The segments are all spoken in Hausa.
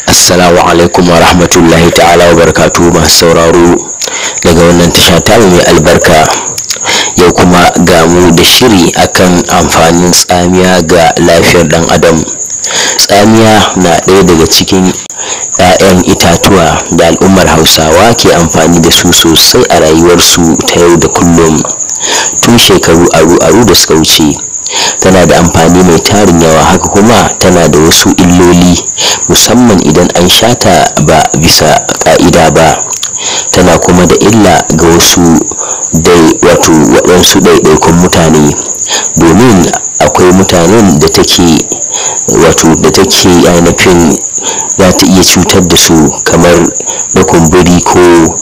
Assalamu alaikum wa rahmatullahi ta'ala wa barakatu masu sauraro daga wannan tasha ta mai albarka yau kuma ga mu da shiri akan amfanin tsamiya ga lafiyar dan adam tsamiya na ɗaya daga cikin 'ya'yan itatuwa da al'ummar hausawa ke amfani da su sosai a rayuwarsu ta yau da kullum tun shekaru aru-aru da suka wuce tana da amfani mai tarin yawa haka kuma tana da wasu illoli musamman idan an shata ba bisa ka'ida ba tana kuma da illa ga wasu dai wato waɗansu ɗaiɗaikun mutane domin akwai mutanen da take wato da take ainihin za ta iya cutar da su kamar na kumburi ko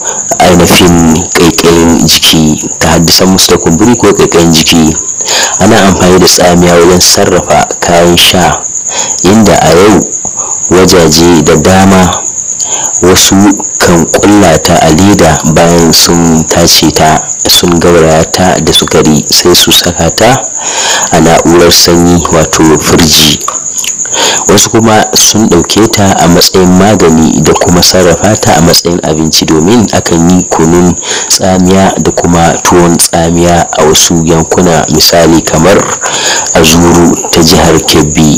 ainihin ƙaiƙayin jiki ta haddasa musu da kumburi ko ƙaiƙayin jiki ana amfani da tsamiya wajen sarrafa kayan sha inda a yau wajaje da dama wasu kan kulla ta a leda bayan sun tace ta sun gauraya ta da sukari sai su saka ta a na'urar sanyi wato firji wasu kuma sun ɗauke ta a matsayin magani da kuma sarrafa ta a matsayin abinci domin akan yi kunun tsamiya da kuma tuwon tsamiya a wasu yankuna misali kamar a zuru ta jihar kebbi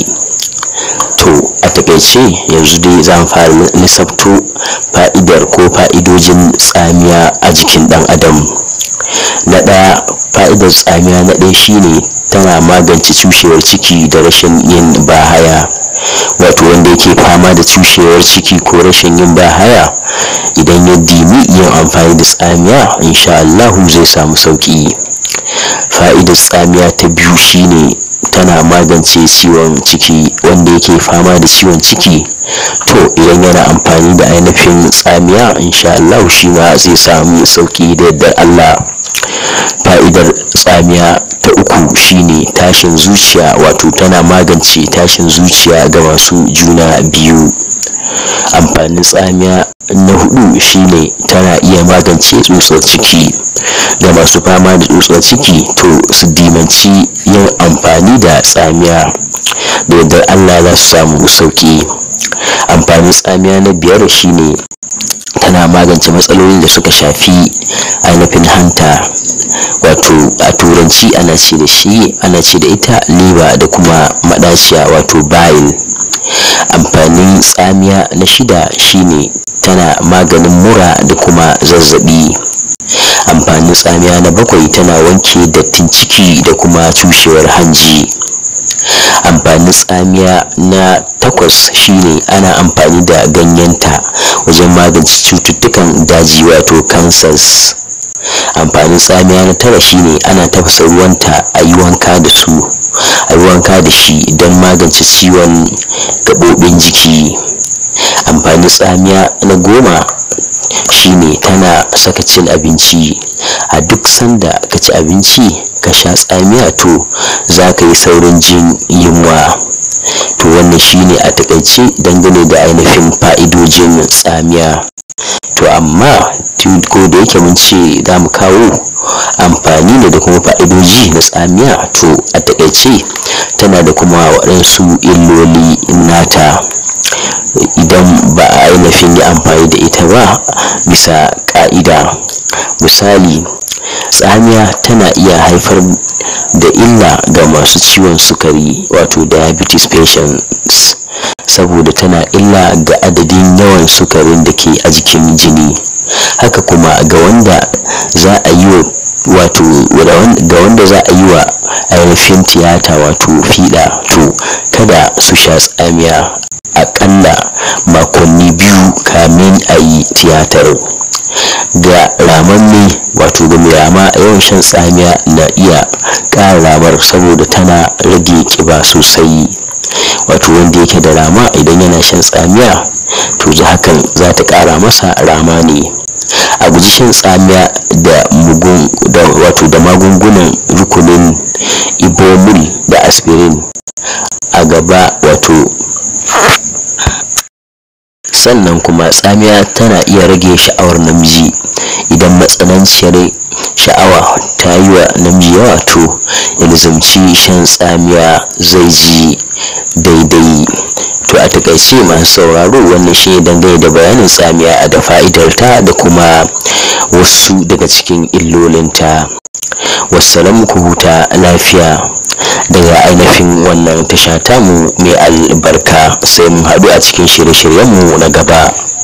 to a takaice yanzu dai za mu fara lissafto fa'idar ko fa'idojin tsamiya a jikin ɗan adam na ɗaya fa'idar tsamiya na ɗaya shine tana magance cushewar ciki da rashin yin bahaya wato wanda yake fama da cushewar ciki ko rashin yin bahaya idan ya dimi yin amfani da tsamiya insha Allahu zai samu sauki fa'idar tsamiya ta biyu shine tana magance ciwon ciki wanda yake fama da ciwon ciki to idan yana amfani da ainihin tsamiya insha Allah shi ma zai samu sauki da yardar Allah fa'idar tsamiya ta uku shine tashin zuciya wato tana magance tashin zuciya ga masu juna biyu amfanin tsamiya na hudu shine tana iya magance tsutsar ciki ga masu fama da tsutsar ciki to su dimanci yin amfani da tsamiya da yardar allah za su samu sauki amfanin tsamiya na biyar shine tana magance matsalolin da suka shafi ainihin hanta wato a turanci ana ce da shi ana ce da ita liba da kuma madaciya wato bile amfanin tsamiya na shida shine tana maganin mura da kuma zazzabi amfanin tsamiya na bakwai tana wanke dattin ciki da kuma cushewar hanji amfanin tsamiya na takwas shine ana amfani da ganyenta wajen magance cututtukan daji wato cancers amfanin tsamiya na tara shine ana tafasa ruwanta a yi wanka da su a yi wanka da shi don magance ciwon gaɓoɓin jiki amfanin tsamiya na goma shine tana saka cin abinci a duk sanda ka ci abinci ka sha tsamiya to za ka yi saurin jin yunwa to wannan shine a takaice dangane da ainihin fa'idojin tsamiya to amma ko da yake mun ce za mu kawo amfani ne da kuma fa'idoji na tsamiya to a takaice tana da kuma waɗansu illoli nata idan ba a ainihin yi amfani da ita ba bisa ƙa'ida misali tsamiya tana iya haifar da illa ga masu ciwon sukari wato diabetes patients saboda tana illa ga adadin yawan sukarin da ke a jikin jini haka kuma ga wanda za a yi wa wato ga wanda za a yi wa ainihin tiyata wato fiɗa to kada su sha tsamiya aƙalla makonni biyu kamin a yi tiyatar ga ramamme wato ga mai rama yawan shan tsamiya na iya ƙara ramar saboda tana rage ƙiba sosai wato wanda yake da rama idan yana shan tsamiya to ji hakan za ta ƙara masa rama ne a guji shan tsamiya da mugun da wato da magungunan rukunin ibomil da aspirin a gaba wato sannan kuma tsamiya tana iya rage sha'awar namiji idan matsananciyar sha'awa ta yi wa namiji yawa to ilzamci shan tsamiya zai ji daidai to a takaice masu sauraro wannan shi ne dangane da bayanin tsamiya da fa'idarta da kuma wasu daga cikin illolinta wassalamu ku huta lafiya daga ainihin wannan tasha tamu mai albarka sai mun haɗu a cikin shirye-shiryenmu na gaba